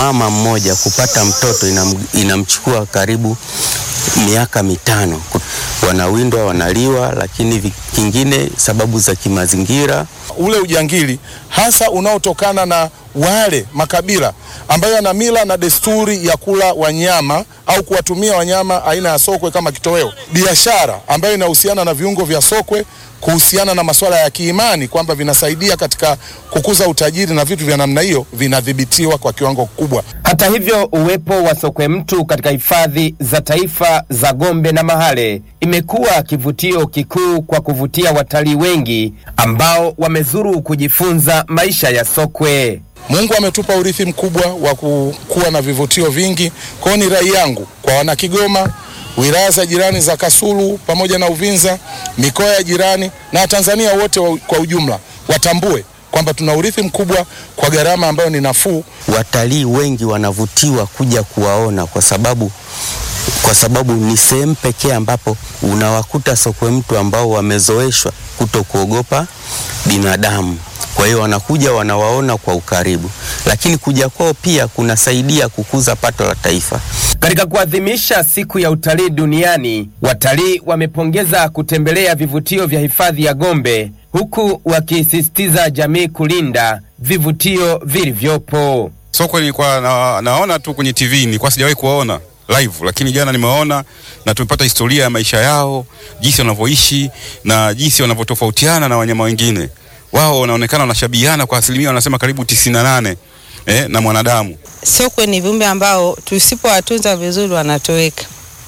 mama mmoja kupata mtoto inam, inamchukua karibu miaka mitano. Wanawindwa, wanaliwa, lakini kingine sababu za kimazingira. Ule ujangili hasa unaotokana na wale makabila ambayo yana mila na desturi ya kula wanyama au kuwatumia wanyama aina ya sokwe kama kitoweo. Biashara ambayo inahusiana na viungo vya sokwe kuhusiana na masuala ya kiimani kwamba vinasaidia katika kukuza utajiri na vitu vya namna hiyo vinadhibitiwa kwa kiwango kikubwa. Hata hivyo, uwepo wa sokwe mtu katika hifadhi za taifa za Gombe na Mahale imekuwa kivutio kikuu kwa kuvutia watalii wengi ambao wamezuru kujifunza maisha ya sokwe. Mungu ametupa urithi mkubwa wa kuwa na vivutio vingi. Kwa hiyo ni rai yangu kwa wana Kigoma, wilaya za jirani za Kasulu pamoja na Uvinza, mikoa ya jirani na Tanzania wote wa, kwa ujumla watambue kwamba tuna urithi mkubwa kwa gharama ambayo ni nafuu. Watalii wengi wanavutiwa kuja kuwaona kwa sababu kwa sababu ni sehemu pekee ambapo unawakuta sokwe mtu ambao wamezoeshwa kuto kuogopa binadamu. Kwa hiyo wanakuja wanawaona kwa ukaribu, lakini kuja kwao pia kunasaidia kukuza pato la taifa. Katika kuadhimisha siku ya utalii duniani, watalii wamepongeza kutembelea vivutio vya hifadhi ya Gombe, huku wakisisitiza jamii kulinda vivutio vilivyopo. Sokwe nilikuwa na, naona tu kwenye TV, nilikuwa sijawahi kuwaona live, lakini jana nimeona na tumepata historia ya maisha yao, jinsi wanavyoishi na jinsi wanavyotofautiana na wanyama wengine. Wao wanaonekana wanashabihiana kwa asilimia wanasema karibu tisini na nane eh, na mwanadamu. Sokwe ni viumbe ambao tusipowatunza vizuri wanatoweka.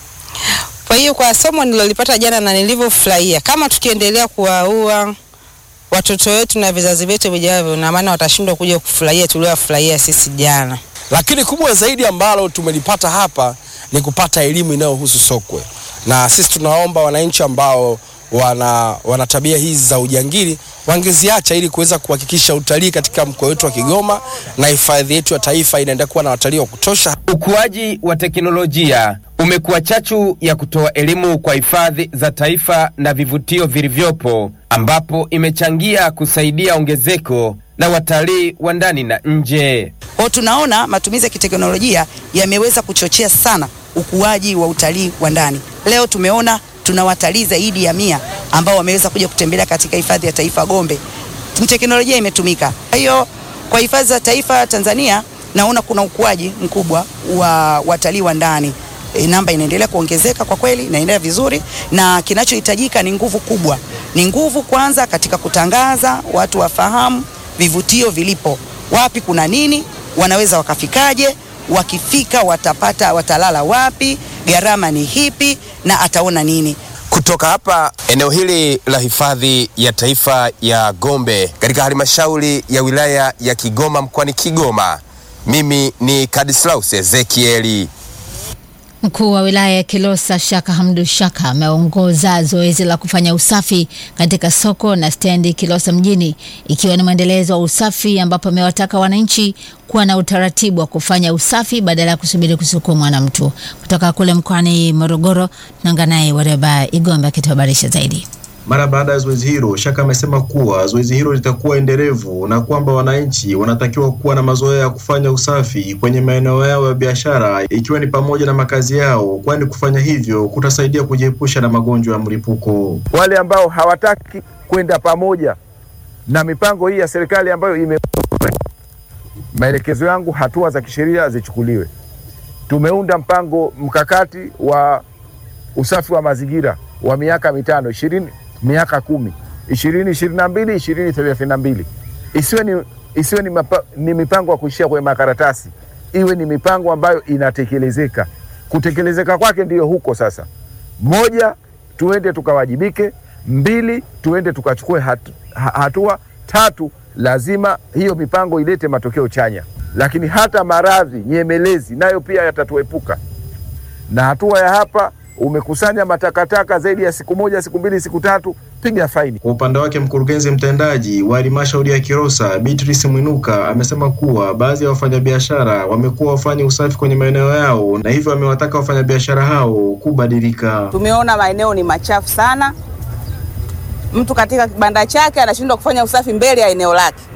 Kwa hiyo kwa somo nilolipata jana na nilivyofurahia, kama tukiendelea kuwaua watoto wetu na vizazi vyetu vijavyo, na maana watashindwa kuja kufurahia tuliowafurahia sisi jana. Lakini kubwa zaidi ambalo tumelipata hapa ni kupata elimu inayohusu sokwe, na sisi tunaomba wananchi ambao wana, wana tabia hizi za ujangili wangeziacha ili kuweza kuhakikisha utalii katika mkoa wetu wa Kigoma na hifadhi yetu ya taifa inaendelea kuwa na watalii wa kutosha. Ukuaji wa teknolojia umekuwa chachu ya kutoa elimu kwa hifadhi za taifa na vivutio vilivyopo, ambapo imechangia kusaidia ongezeko la watalii wa ndani na nje. Kwa tunaona matumizi ya kiteknolojia yameweza kuchochea sana ukuaji wa utalii wa ndani. Leo tumeona tuna watalii zaidi ya mia ambao wameweza kuja kutembelea katika hifadhi ya taifa Gombe. Teknolojia imetumika. Kwa hiyo kwa hifadhi za taifa Tanzania naona kuna ukuaji mkubwa wa watalii wa ndani. E, namba inaendelea kuongezeka kwa kweli, inaendelea vizuri, na kinachohitajika ni nguvu kubwa. Ni nguvu kwanza katika kutangaza, watu wafahamu vivutio vilipo, wapi kuna nini, wanaweza wakafikaje, wakifika watapata, watalala wapi, gharama ni hipi na ataona nini. Kutoka hapa eneo hili la hifadhi ya taifa ya Gombe katika halmashauri ya wilaya ya Kigoma mkoani Kigoma, mimi ni Kadislaus Ezekieli. Mkuu wa wilaya ya Kilosa Shaka Hamdu Shaka ameongoza zoezi la kufanya usafi katika soko na stendi Kilosa mjini ikiwa ni mwendelezo wa usafi ambapo amewataka wananchi kuwa na utaratibu wa kufanya usafi badala ya kusubiri kusukumwa na mtu. Kutoka kule mkoani Morogoro, tunaungana naye Wareba Igombe akituhabarisha zaidi. Mara baada ya zoezi hilo, Shaka amesema kuwa zoezi hilo litakuwa endelevu na kwamba wananchi wanatakiwa kuwa na mazoea ya kufanya usafi kwenye maeneo yao ya biashara ikiwa ni pamoja na makazi yao, kwani kufanya hivyo kutasaidia kujiepusha na magonjwa ya mlipuko. Wale ambao hawataki kwenda pamoja na mipango hii ya serikali ambayo ime maelekezo yangu, hatua za kisheria zichukuliwe. Tumeunda mpango mkakati wa usafi wa mazingira wa miaka mitano ishirini miaka kumi ishirini ishirini na mbili ishirini thelathini na mbili isiwe ni, isiwe ni, mapa, ni mipango ya kuishia kwenye makaratasi, iwe ni mipango ambayo inatekelezeka. Kutekelezeka kwake ndiyo huko sasa. Moja, tuende tukawajibike. Mbili, tuende tukachukue hatu, hatua. Tatu, lazima hiyo mipango ilete matokeo chanya, lakini hata maradhi nyemelezi nayo pia yatatuepuka. Na hatua ya hapa umekusanya matakataka zaidi ya siku moja, siku mbili, siku tatu, piga faini. Kwa upande wake, mkurugenzi mtendaji wa halmashauri ya Kilosa Beatrice Mwinuka amesema kuwa baadhi ya wafanyabiashara wamekuwa wafanye usafi kwenye maeneo yao na hivyo amewataka wafanyabiashara hao kubadilika. Tumeona maeneo ni machafu sana, mtu katika kibanda chake anashindwa kufanya usafi mbele ya eneo lake.